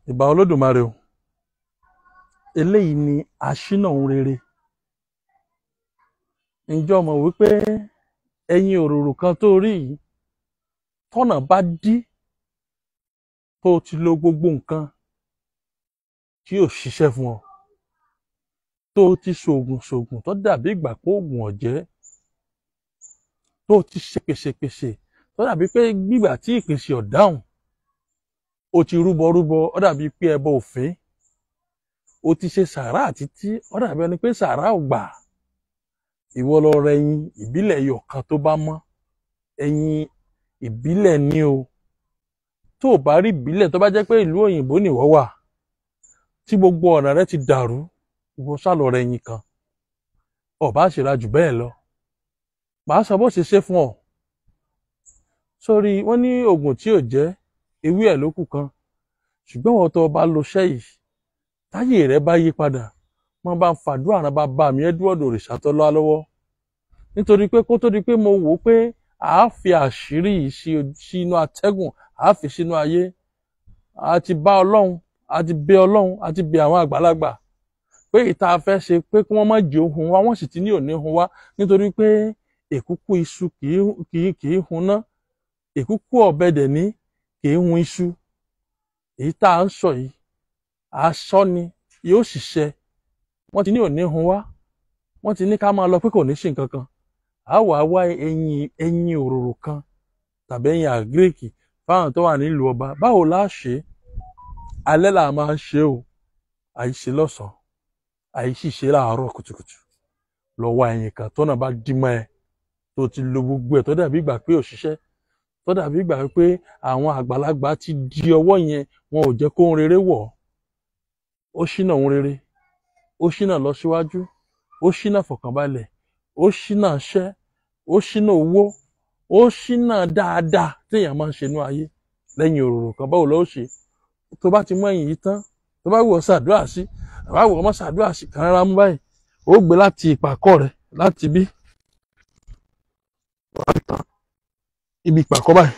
ìbà olódùmarè o eléyìí ni aṣínà ohun rere ǹjẹ́ o mọ̀ wípé ẹyin òróró kan tó rí yìí tọ́nà bá dí tó o ti lo gbogbo nǹkan tí ò ṣiṣẹ́ fún ọ tó o ti ṣoògùn ṣoògùn tó dàbí ìgbà pé oògùn ọ̀jẹ́ tó o ti ṣèpèṣèpèṣè tó dàbí pé gbígbà tí ìpèsè ọ̀dáhùn o ti rúbọ rúbọ ó dàbí pé ẹbọ òfin o ti ṣe sàárà títí ó dàbí ẹni pé sàárà ò gbà ìwọ lọ rẹ ẹyin ìbílẹ̀ ẹyọ kan tó bá mọ́ ẹyin ìbílẹ̀ ni o tó o bá rí ìbílẹ̀ tó bá jẹ́ pé ìlú òyìnbó nìwọ wà tí gbogbo ọ̀nà rẹ ti dàrú ìwọ sálọ rẹ ẹyin kan ọba àṣírà jù bẹ́ẹ̀ lọ màá sọ bó ṣe ṣe fún ọ sórí wọn ní oògùn tí ò jẹ́ ewé ẹ̀ ló kù kan ṣùgbọ́n wọn tó bá lo iṣẹ́ yìí táyé rẹ bá yí padà wọn bá ń fàdúrà rán bàbá mi Edward Òrìṣàtọ́lá lọ́wọ́ nítorí pé kó tó di pé mo wò ó pé àá fi àṣírí yìí sí sínú atẹ́gùn àá fi sínú ayé a ti bá ọlọ́run a ti bẹ ọlọ́run a ti bẹ àwọn àgbàlagbà pé ìta fẹ́ ṣe pé kí wọ́n má jẹ́ ohun wa wọ́n sì ti ní òní hun wa nítorí pé èkúkú iṣu kì í hun ná èkúkú ọ̀bẹ dẹ̀ ní kì í hun iṣu èyí tá à ń sọ yìí aṣọ ni yóò ṣiṣẹ́ wọ́n ti ní òní hun wá wọ́n ti ní ká máa lọ pé kò ní ṣe nǹkan kan á wà á wá ẹyin ẹyin òróró kan tàbí ẹyin àgíríkì fáwọn tó wà nílùú ọba báwo la ṣe alẹ́ là máa ń ṣe o àìṣe lọ́sàn-án àìṣìṣe láàárọ̀ kùtùkùtù lọ wá ẹyin kan tọ́nà bá dí mọ́ ẹ tó ti lo gbogbo ẹ̀ tó dàbí ìgbà pé òṣìṣẹ́ tó dàbí ìgbà pé àwọn àgbàlagbà ti di ọwọ́ yẹn wọn ò jẹ́ kó ń rere wọ̀ ó ṣínà ohun rere ó ṣínà lọ síwájú ó ṣínà fọkànbalẹ̀ ó ṣínà ṣẹ́ ó ṣínà owó ó ṣínà dáadáa téèyàn máa ń ṣe inú ayé lẹ́yìn òróró kan báwo ló ṣe tó bá ti mú ẹ̀yìn yìí tán tó bá wù ọ́ ṣàdúrà sí àbá wù ọ́ mọ́ ṣàdúrà sí kàn rárá mú báyìí ó gbé láti ìpàkọ́ rẹ̀ láti bí ibi ìpàkọ́ báyìí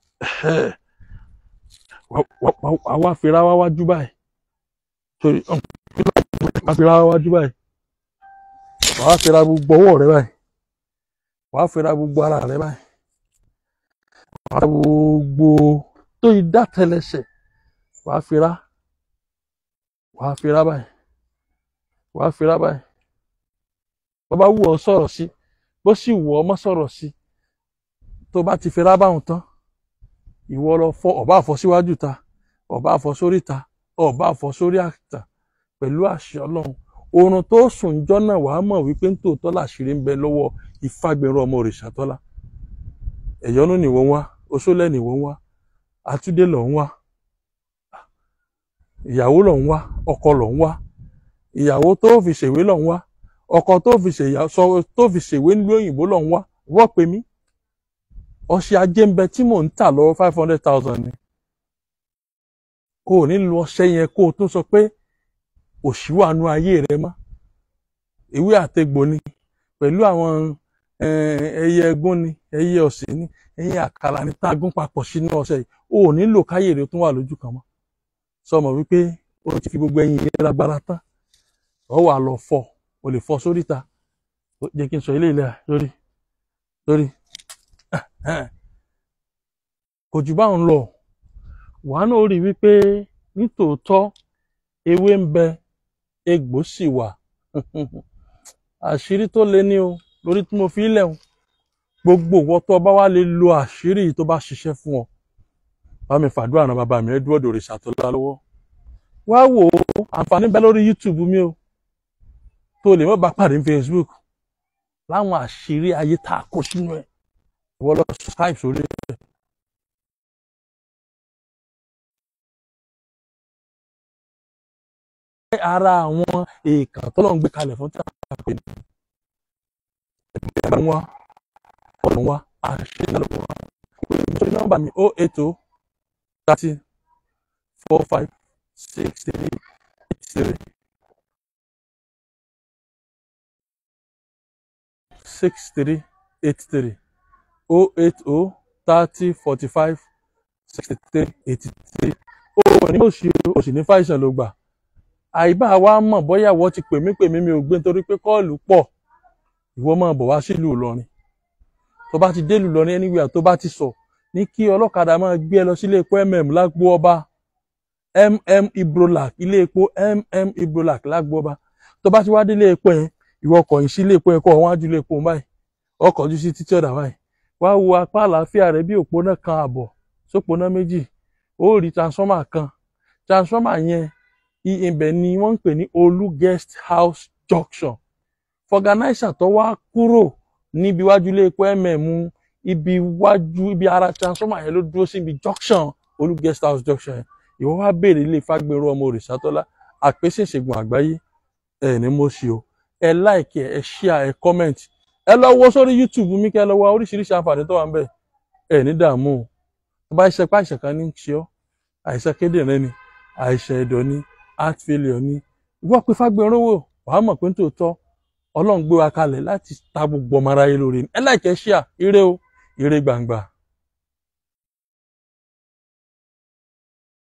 wàá wá fira wá wájú báyìí torí wàá fira wá wájú báyìí wàá fira gbogbo ọwọ́ rẹ báyìí wàá fira gbogbo ara rẹ báyìí wàá fira gbogbo tó yí dá tẹlẹsẹ̀ wàá fira wàá fira báyìí wàá fira báyìí bó bá wù ọ́ sọ̀rọ̀ sí bó sì wù ọ́ mọ́ sọ̀rọ̀ sí tó bá ti fira báwọn tán ìwọ lọ fọ ọba àfọ síwájú ta ọba àfọ sórí ta ọba àfọ sórí àtà pẹ̀lú àṣẹ Ọlọ́run oorun tó sùn jọ náà wàá mọ̀ wípé ń tòótọ́ làṣírí ń bẹ lọ́wọ́ ìfàgbẹrù ọmọ Òrìṣàtọ́lá ẹ̀yọ́nú nìwọ ń wá oṣólẹ̀ nìwọ ń wá àtúndé lọ ń wá ìyàwó lọ ń wá ọkọ lọ ń wá ìyàwó tó fi ṣèwé lọ ń wá ọkọ tó fi ṣèwé nílùú òyìnbó lọ ń wá wọ́n pe mí ọṣẹ ajé ń bẹ tí mò ń tà lọ́wọ́ five hundred thousand ni o ò ní lo ọṣẹ yẹn kó o tún sọ pé òṣìwànú ayé rẹ mọ́ ewé àtegbò ni pẹ̀lú àwọn ẹyẹ ẹgún ni ẹyẹ ọ̀sìn ni ẹyẹ àkàlà ni tá a gún papọ̀ sínú ọṣẹ yìí o ò ní lò káyè rẹ tún wà lójú kan mọ́ sọmọ wípé o ti fi gbogbo ẹyin yẹn lágbára tán ọ wà lọ fọ o lè fọ sórí ta jẹ́ kí n sọ ilé ilẹ̀ lórí lórí kò jù báwọn lọ wàá náà rí wípé nítòótọ́ ewé ń bẹ egbò sì wà àṣírí tó le ní o lórí tí mo fi lẹ̀ o gbogbo ìwọ tó bá wá lè lo àṣírí tó bá ṣiṣẹ́ fún ọ bá mi fàdúrà náà bàbá mi Edward Òrìṣàtọ́lá lọ́wọ́ wá wò ó àǹfààní bẹ lórí YouTube mi o tó lè mọ́ bá pàdé ní Facebook láwọn àṣírí ayé tá a kó sínú ẹ̀ ìwọ lọ subscribe sórí ẹ̀. ara àwọn èèkàn tó lọ́n gbé kalẹ̀ fún tíra pé ní ẹgbẹ́ wa ọ̀nà wa àṣẹ ìlànà wa sórí nọ́mbà mi o eight o thirty four five six three eight three six three eight three o eight o thirty forty five sixty three eighty three o ní òsì òsì ní fàìsàn ló gbà àìbá wa mọ̀ bóyá ìwọ ti pè mí pè mí mi ò gbé nítorí pé kọ́ọ̀lù pọ̀ ìwọ máa bọ̀ wá sílùú Ìlọrin tó bá ti délùú Ìlọrin anywhere tó bá ti sọ ní kí ọlọ́kadà máa gbé ẹ lọ sílé epo mm lágbo ọba mm ibrolac ilé epo mm ibrolac lágbo ọba tó bá ti wá délé epo yẹn ìwọ kọ̀yìn sí ilé epo yẹn kọ́ wọ́n á ju ilé epo báyìí ọkọ̀ ojú sí títí ọ̀dà báyìí wá wo apá àlàáfíà rẹ bí òpónà kan àbọ̀ sópónà méjì ó rí transformer kan transformer yẹn i- ibẹ̀ ni wọ́n ń pè ní olú guest house junction fọganáísà tó wá kúrò níbi iwájú ilé epo mm ibi iwájú ibi ara transformer yẹn ló dúró síbi junction olú guest house junction yẹn ìwọ wá béèrè ilé fagbèrò ọmọ òrìṣàtọ́lá àpèsè ìṣègùn àgbáyé ẹ ní mo ṣe o ẹ like ẹ ẹ share ẹ comment ẹ lọ wo sórí youtube mi kẹ ẹ lọ wo oríṣiríṣi àǹfààní tó wà ń bẹ ẹ ní dààmú o tó bá ṣe pé àìsàn kan ní í ṣe ọ àìsàn kíndìnrín ni àìsàn ẹ̀dọ̀ ni heart failure ni ìwọ pé fagbèrò wò wàá mọ̀ pé tòótọ́ ọlọ́run gbé wa kalẹ̀ láti ta gbogbo ọmọ aráyé lórí ni ẹ like ẹ share ire o ire gbangba.